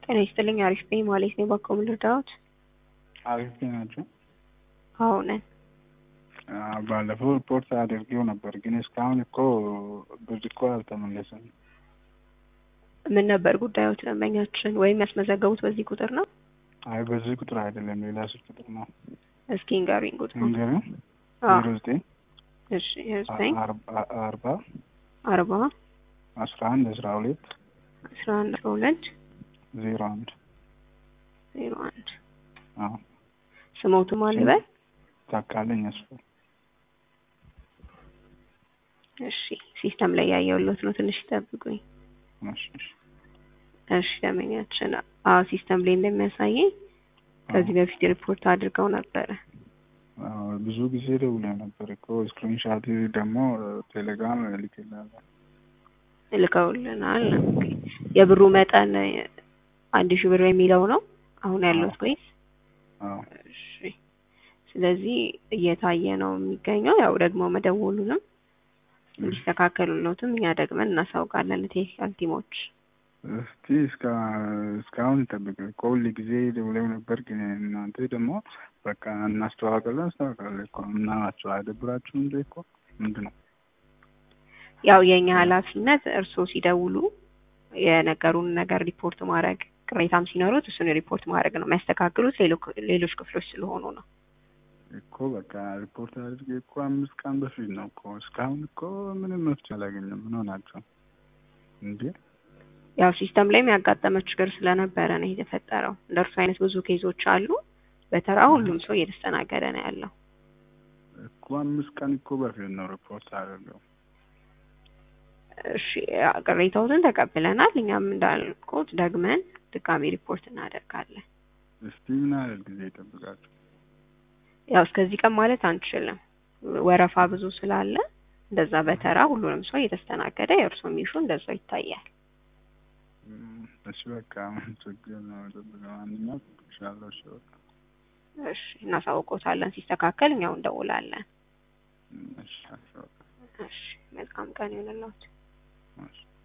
ጤና ይስጥልኝ አሪፍ ነኝ ማለት ነው። በኮም ልርዳዎት? አሪፍ ናቸው። አዎ ነን። ባለፈው ሪፖርት አድርጌው ነበር፣ ግን እስካሁን እኮ ብር እኮ አልተመለሰም። ምን ነበር ጉዳዮት? ደንበኛችን ወይም ያስመዘገቡት በዚህ ቁጥር ነው? አይ በዚህ ቁጥር አይደለም፣ ሌላ ስልክ ቁጥር ነው። እስኪ ንገሩኝ ቁጥሩ። እንገርም አዎ፣ ዜሮ ዘጠኝ እሺ ዘጠኝ አርባ- አርባ አርባ አስራ አንድ አስራ ሁለት አስራ አንድ አስራ ሁለት ዜሮ አንድ ዜሮ አንድ አዎ ስሞቱ ማን ልበል? ታካለኝ አስፋ እሺ ሲስተም ላይ ያየሁለት ነው። ትንሽ ይጠብቁኝ። እሺ፣ እሺ። እሺ ደንበኛችን አዎ ሲስተም ላይ እንደሚያሳየኝ ከዚህ በፊት ሪፖርት አድርገው ነበረ። አዎ፣ ብዙ ጊዜ ደውለ ነበር እኮ ስክሪንሻት ደግሞ ቴሌግራም ልክላለሁ። ልከውልናል። ኦኬ። የብሩ መጠን አንድ ሺህ ብር የሚለው ነው አሁን ያለሁት ወይስ? አዎ እሺ ስለዚህ እየታየ ነው የሚገኘው። ያው ደግሞ መደወሉንም እንዲስተካከሉለትም እኛ ደግመን እናሳውቃለን ለቴክኒካል ቲሞች። እስቲ እስከ እስካሁን ይጠብቅ እኮ ሁል ጊዜ ደውለው ነበር፣ ግን እናንተ ደግሞ በቃ እናስተዋወቃለን እናስተዋወቃለን እኮ እና ናቸው አይደብራችሁም እንዴ? እኮ ምንድን ነው ያው የእኛ ኃላፊነት እርስዎ ሲደውሉ የነገሩን ነገር ሪፖርት ማድረግ፣ ቅሬታም ሲኖሩት እሱን ሪፖርት ማድረግ ነው። የሚያስተካክሉት ሌሎ- ሌሎች ክፍሎች ስለሆኑ ነው። እኮ በቃ ሪፖርት አድርጌ እኮ አምስት ቀን በፊት ነው እኮ እስካሁን እኮ ምንም መፍትሄ አላገኘም። ምን ሆናቸው እንዴ? ያው ሲስተም ላይም ያጋጠመ ችግር ስለነበረ ነው የተፈጠረው። እንደ እርሱ አይነት ብዙ ኬዞች አሉ። በተራ ሁሉም ሰው እየተስተናገደ ነው ያለው። እኮ አምስት ቀን እኮ በፊት ነው ሪፖርት አደረገው። እሺ ቅሬታዎትን ተቀብለናል። እኛም እንዳልኩት ደግመን ድጋሚ ሪፖርት እናደርጋለን። እስቲ ምን ያህል ጊዜ ይጠብቃችሁ? ያው እስከዚህ ቀን ማለት አንችልም፣ ወረፋ ብዙ ስላለ እንደዛ በተራ ሁሉንም ሰው እየተስተናገደ የእርሶም ኢሹ እንደዛው ይታያል። እም፣ እሺ በቃ ምን ችግር ነው? ጠብቀ ማንኛው ይሻለው። እሺ በቃ እሺ እናሳውቆታለን። ሲስተካከል እኛው እንደውላለን። እም፣ እሺ እሺ በቃ እሺ መልካም ቀን ይሁንልዎት። እሺ